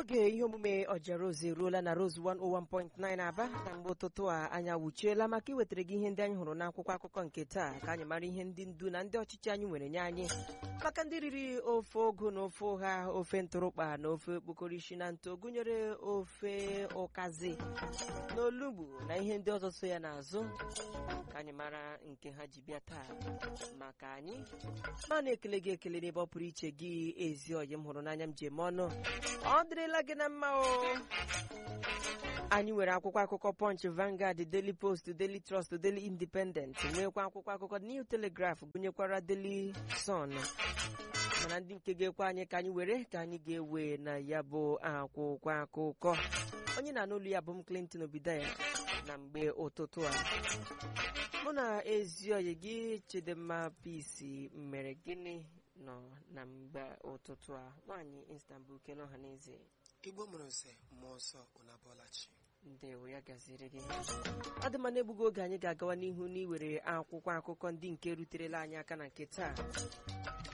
oge ihe omume ọjara ozi eruola na Rose 101.9 Aba na mgbe ụtụtụ a anya wuchiela maka iwetara gị ihe ndị anyị hụrụ n'akwụkwọ akụkọ nke taa ka anyị mara ihe ndị ndu na ndị ọchịchị anyị nwere nye anyị maka ndị riri ofe ogu na ofe ụgha ofe ntụrụkpa na ofe okpokorishi na nto gụnyere ofe ụkazi na olugbu na ihe ndị ọzọ so ya n'azụ ka anyị mara nke ha ji bịa taa maka anyị ma na-ekele gị ekele n'ebe ọ pụrụ iche gị ezi ọyị m hụrụ n'anya m ji eme ọnụ ọ dịrịla gị na mma o anyị nwere akwụkwọ akụkọ Punch, Vanguard, Daily Post, Daily Trust, Daily Independent nwekwa akwụkwọ akụkọ New Telegraph gụnyekwara Daily Sun mana ndị nke ga-ekwe anyị ka anyị were ka anyị ga-ewe na ya bụ akwụkwọ akụkọ onye na-anụ olu ya bụ m Clinton Obidaya na mgbe ụtụtụ a mụ na ezi oyi gị Chidimma Peace mere gịnị nọ na mgbe ụtụtụ a nwaanyị Istanbul kele ọha n'eze igbo mụrụ nze mmụọ nsọ ụnabọlachi ndewo ya gaziri gị ọ dị mma na-egbughị oge anyị ga-agawa n'ihu n'iwere akwụkwọ akụkọ ndị nke ruterela anyị aka na nke taa